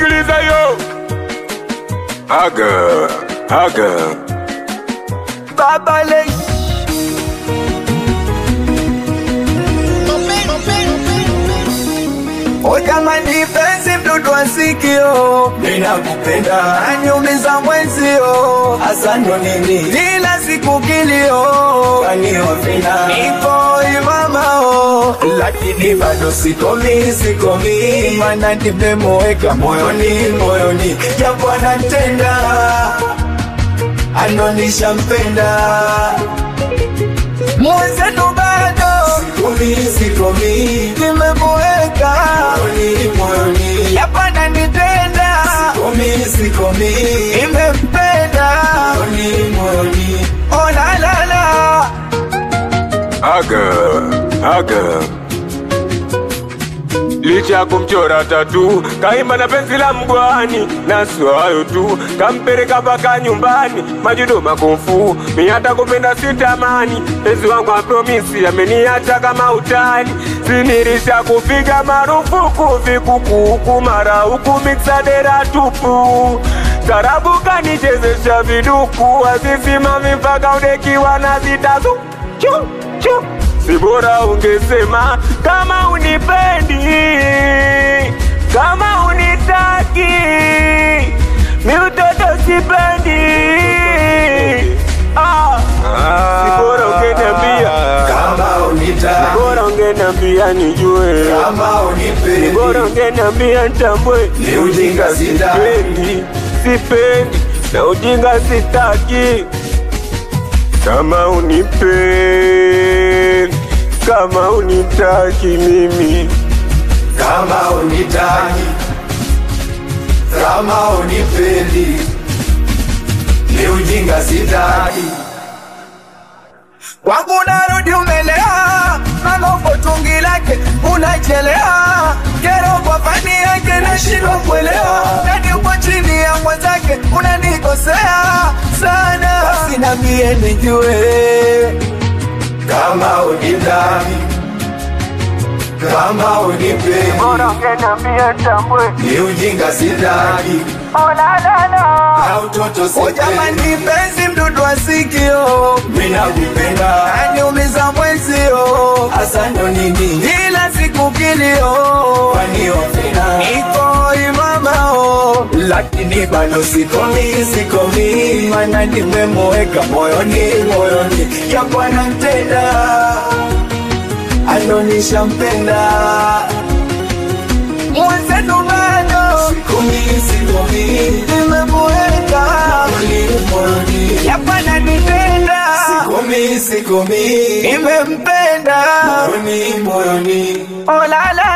sikiliza yo aga aga Baba Lay. O jamani, penzi mdudu wa sikio, ninakupenda aniumiza mwenzio, hasa ndo nini kila siku kilio, kaniovina niko imamao, lakini bado sikomi, sikomi, mana nimemweka moyoni, moyoni, japo anatenda anonisha mpenda mwenzetu bado sikomi, sikomi, nimemweka moyoni, moyoni, yapana nitenda sikomi, sikomi, nimempenda moyoni, moyoni, oh la la la aga aga licha ya kumchora tatu kaimba na penzi la mgwani na sio hayo tu kampeleka mpaka nyumbani majudo makofu mi hata kupenda sitamani penzi wangu apromisi ameniacha kama utani sinirisha kupiga marufuku vikukuku mara huku miksadera tupu tarabu kanichezesha viduku azisimami mpaka udekiwa na zitazu chu chu si bora ungesema kama unipendi, kama unitaki, mi utoto sipendi. Ah, si bora ungeniambia, kama unitaki bora ungeniambia nijue, kama ni bora unipendi ungeniambia nitambue. ni ujinga sitaki Sipendi, sipendi na ujinga sitaki. Kama unipendi, kama unitaki mimi kama unitaki kama unipendi ni ujinga sitaki kwangu narudi umelea mambo tungi lake unachelea kero kwa fani yake nashindwa kuelewa nani uko chini ya mwenzake unanikosea sana basi nambie nijue kama unitaki kama unipendi ungeniambia nitambue. ni ujinga sitaki na utoto sitaki. Jamani, penzi mdudu wa sikio, mina kupenda aniumiza mwenzio, hasa ndo nini kila siku kilio, kwani ofina niko imamao, lakini bado sikomi, sikomi, mana nimemweka moyoni, moyoni, japo anantenda anonisha mpenda mwenzetu bado sikomi, sikomi, nimemweka moyoni, moyoni, yapana nitenda sikomi, sikomi, nimempenda moyoni, moyoni, oh la la